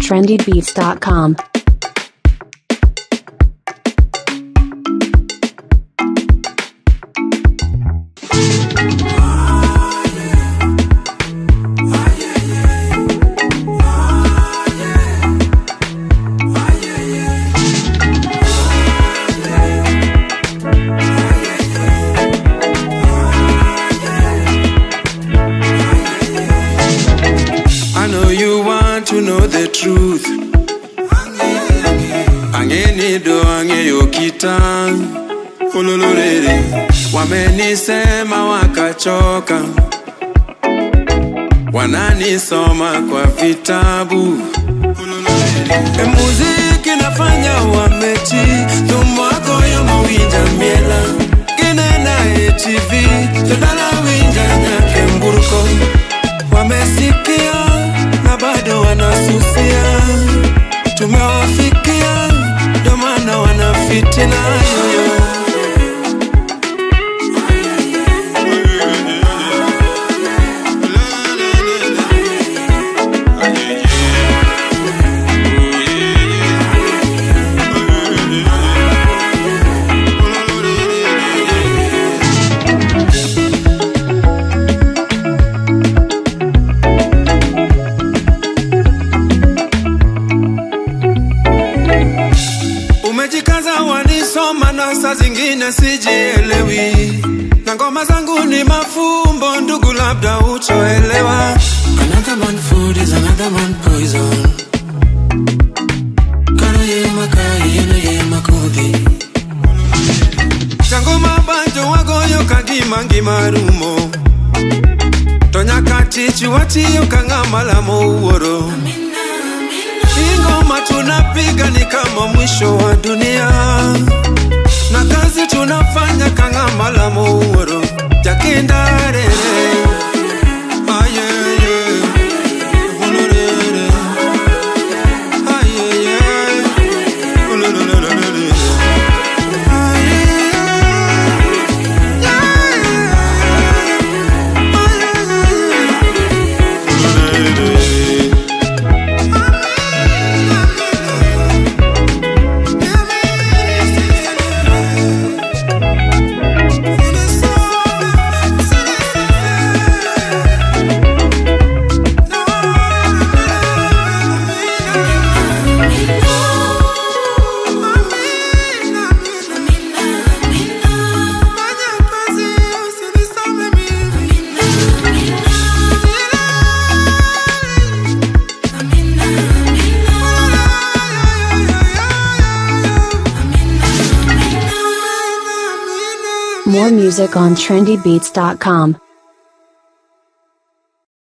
trendybeats.com. I know you want to know the truth. Angenido angeyo kita ulululele, wamenisema wakachoka, wananisoma kwa vitabu E muziki nafanya wamechi tumwako yo mawinja miela kinena HTV todala winja nyake mburuko wamesikia na bado wanasusia tumewafikia ndo maana wanafitina yoyo Umejikaza wanisoma na saa zingine sijielewi, na ngoma zangu ni mafumbo, ndugu, labda uchoelewa. Another man food is another man poison. Kano ye makai yeno ye makudi. Chango mabanjo wagoyo kagima ngima rumo to nyaka tich watiyo ka ng'ama lamo wuoro. Ingoma tunapiga ni kama mwisho wa dunia, na kazi tunafanya ka ng'ama lamo wuoro. Jakindare ayeye ululele ayeye ululelelele More music on trendybeats.com.